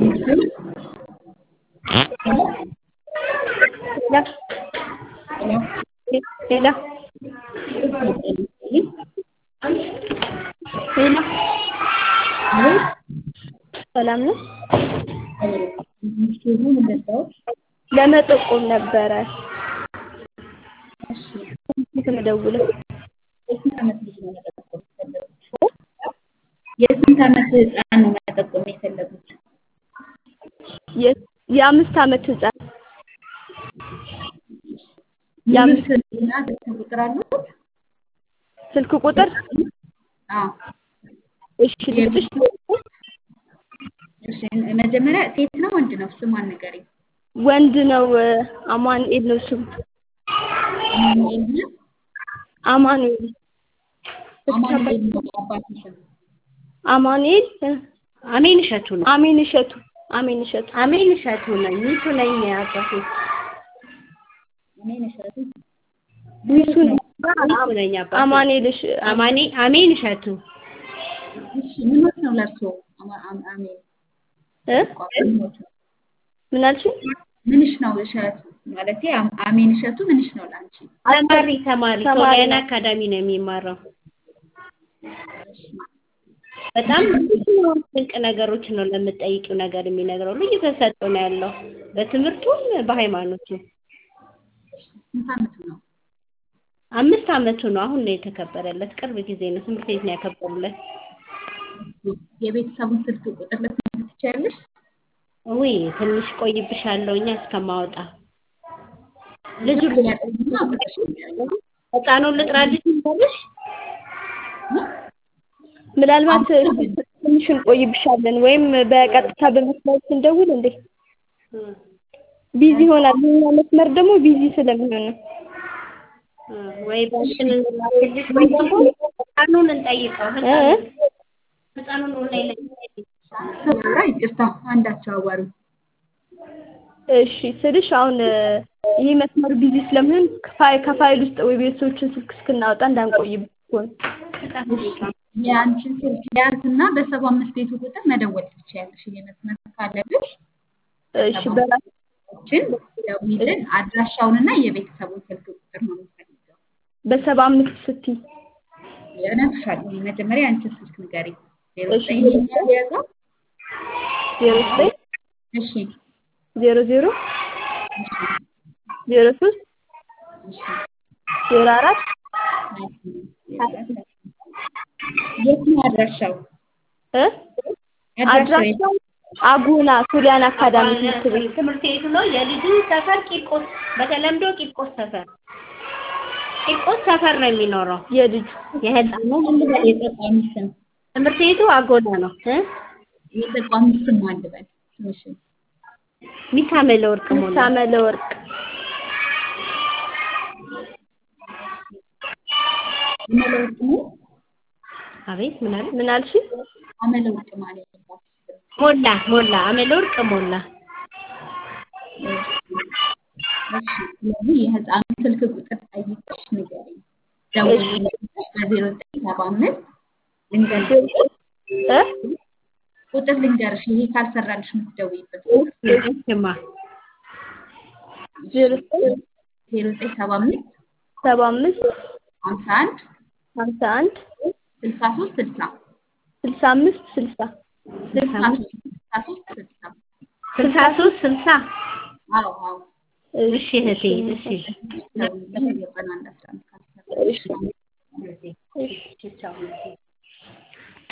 ሄሎ ሄሎ ሰላም ነው? ለመጠቆም ነበረ የምደውለው። የስንት ዓመት ህፃን ነው መጠቆም የፈለጉት? የአምስት ዓመት ህፃን ሙሉ ስምና ስልክ ቁጥር አሉት? ስልክ ቁጥር አዎ። እሺ ልስጥሽ? እሺ መጀመሪያ ሴት ነው ወንድ ነው? ስሟን ንገሪኝ። ወንድ ነው። አማኑኤል ነው ስሙ። አማኑኤል ነው? አማኑኤል አማኑኤል ነው የአባቱ ስም? አማኑኤል አሜን እሸቱ ነው። አሜን እሸቱ አሜን እሸቱ አሜን እሸቱ ነኝ። ሚቱ ነኝ አባቴ። አሜን እሸቱ ሚቱ ነኝ። ሚቱ ነኝ አባቴ። አማኑኤል እሽ አማኔ አሜን እሸቱ እሺ ምኖት ነው ለእርሶ? አማ- አም- አሜን እ ምኖት ነው? ምን አልሽኝ? ምንሽ ነው እሸቱ? ማለቴ አም- አሜን እሸቱ ምንሽ ነው ለአንቺ? ተማሪ ተማሪ ተማሪ ሶሊያና ነው። አካዳሚ ነው የሚማራው። በጣም ብዙ ድንቅ ነገሮች ነው ለምጠይቂው ነገር የሚነግረው። ልዩ ተሰጥኦ ነው ያለው በትምህርቱም በሃይማኖቱም። ስንት ዓመቱ ነው? አምስት ዓመቱ ነው። አሁን ነው የተከበረለት። ቅርብ ጊዜ ነው ትምህርት ቤት ነው ያከበሩለት። የቤተሰቡን ስልክ ቁጥር ልትነግሪኝ ትችያለሽ? ውይ ትንሽ ቆይብሻለሁ እኛ እስከማወጣ ልጁ ያጠኝና ቁጥርሽ ንገሪኝ። ህፃኑን ልጥራልሽ ይባልሽ ምናልባት ትንሽ እንቆይብሻለን ወይም በቀጥታ በመስመር ስንደውል እንዴ ቢዚ ይሆናል። የኛ መስመር ደግሞ ቢዚ ስለሚሆን ነው። ወይ ባሽን እንላክልሽ ወይ ደግሞ ህፃኑን እንጠይቀው። እ? ህፃኑን ህፃኑን ኦንላይን ላይ እንጠይቅ። ኧረ ይቅርታ አንዳቸው አዋሪ እሺ ስልሽ አሁን ይህ መስመር ቢዚ ስለሚሆን ከፋይ ከፋይል ውስጥ ወይ ቤተሰቦችን ስልክ እስክናወጣ እንዳንቆይብ እኮ ነው። የአንቺን ስልክ ያዝና በሰባ አምስት ቤቱ ቁጥር መደወል ትችያለሽ። ይሄ መስመር ካለብሽ እሺ በራስ ችን ደውይልን። አድራሻውንና የቤተሰቡን ስልክ ቁጥር ነው የምፈልገው። በሰባ አምስት ስትይ እነግርሻለሁ። መጀመሪያ የአንቺን ስልክ ንገሪኝ። ዜሮ እሺ። ዘጠኝ ይሄኛው የያዘው ዜሮ ዘጠኝ እሺ ዜሮ ዜሮ ዜሮ ሶስት እሺ ዜሮ አራት የት ነው አድራሻው? እ አድራሻው የት? አድራሻው አጉና ሱሊያን አካዳሚ ትምህርት ቤት ትምህርት ቤቱ ነው። የልጁ ሰፈር ቂርቆስ፣ በተለምዶ ቂርቆስ ሰፈር ቂርቆስ ሰፈር ነው የሚኖረው የልጁ የህፃኑ አንድ በል የተቋሚ ስም ትምህርት ቤቱ አጎና ነው እ የተቋሚ ስም አንድ በል ትንሽን ሚካኤል ወርቅ ሞላ ሳመለ ወርቅ አመለ ወርቅ ነው። አቤት ምን አለ ምን አልሽ? አመለ ወርቅ ማለት ነው። ሞላ ሞላ አመለ ወርቅ ሞላ እሺ ስለዚህ የህፃኑን ስልክ ቁጥር ጠይቀሽ ንገሪኝ። ደውዪልኝ በዜሮ ዘጠኝ ሰባ አምስት ልንገርሽ እ ቁጥር ልንገርሽ ይሄ ካልሰራልሽ የምትደውይበት እሽማ ዜሮ ዘጠኝ ዜሮ ዘጠኝ ሰባ አምስት ሰባ አምስት ሀምሳ አንድ ሀምሳ አንድ ስልሳ ሶስት ስልሳ ስልሳ አምስት ስልሳ ስልሳ ሶስት ስልሳ ሶስት ስልሳ ስልሳ ሶስት ስልሳ አዎ አዎ እሺ እህቴ እሺ ደውዪልኝ ዘጠና አንድ አስራ አንድ ካልሰራ እሺ እሺ እሺ ቻው